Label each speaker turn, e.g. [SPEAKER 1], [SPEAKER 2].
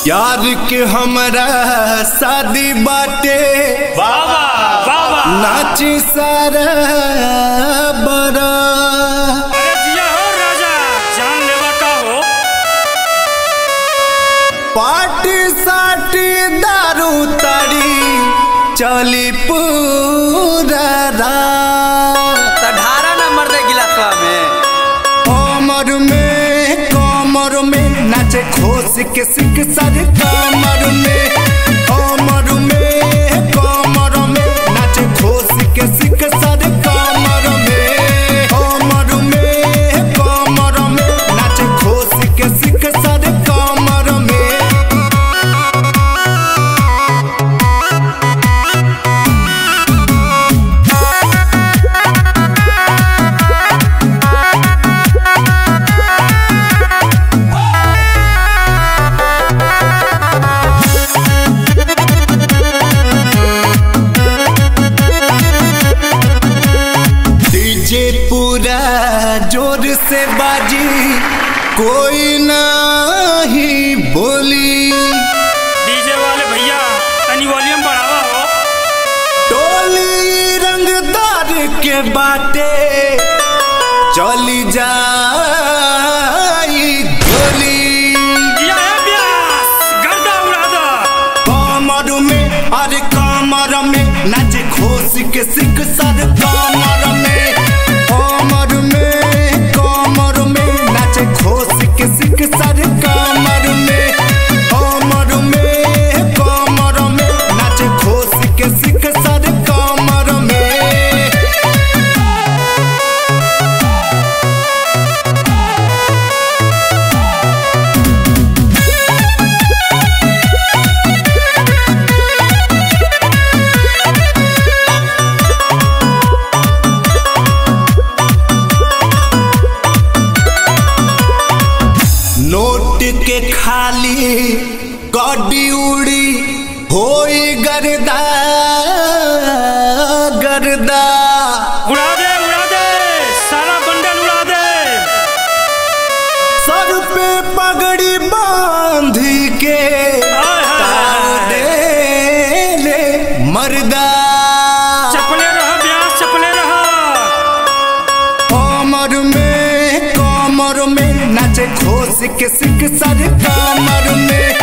[SPEAKER 1] यार के हमरा शादी बाटे
[SPEAKER 2] बाबा बाबा
[SPEAKER 1] नाची सारा बड़ा
[SPEAKER 2] अरे जिया हो राजा जान लेवा का हो
[SPEAKER 1] पार्टी साटी दारू ताड़ी चली पूरा रात
[SPEAKER 3] तो ढारा नंबर दे गिलासवा में
[SPEAKER 1] कमर में कमर में नाचे खोस के सिख सर कमर में कमर में कमर में नाचे खोस के सिख सर कमर में कमर में कमर में नाचे खोस के सिख सर कमर में डीजे पूरा जोर से बाजी कोई नहीं बोली
[SPEAKER 2] डीजे वाले भैया तनी वॉल्यूम बढ़ावा हो
[SPEAKER 1] टोली रंगदार के बाटे चली जाई गोली
[SPEAKER 2] जिया है ब्यास गर्दा उड़ा दो
[SPEAKER 1] कमर में अरे कमर में नाच खोस के सिख सर कमर में कमर में कमर में नाच खोस के सिख सर कमर में कमर में कमर में नाच खोस के सिख सर कमर में नोट के खाली गड्डी उड़ी होई गर्दा गर्दा
[SPEAKER 2] उड़ा दे उड़ा दे सारा बंडल उड़ा दे
[SPEAKER 1] सर पे पगड़ी बांधी के
[SPEAKER 2] हाय, हाय,
[SPEAKER 1] ताव
[SPEAKER 2] हाय।
[SPEAKER 1] दे ले मर्दा
[SPEAKER 2] चपले रहा ब्यास चपले रहा
[SPEAKER 1] कमर में कमर में नाचे खोस के सिख सर कमर में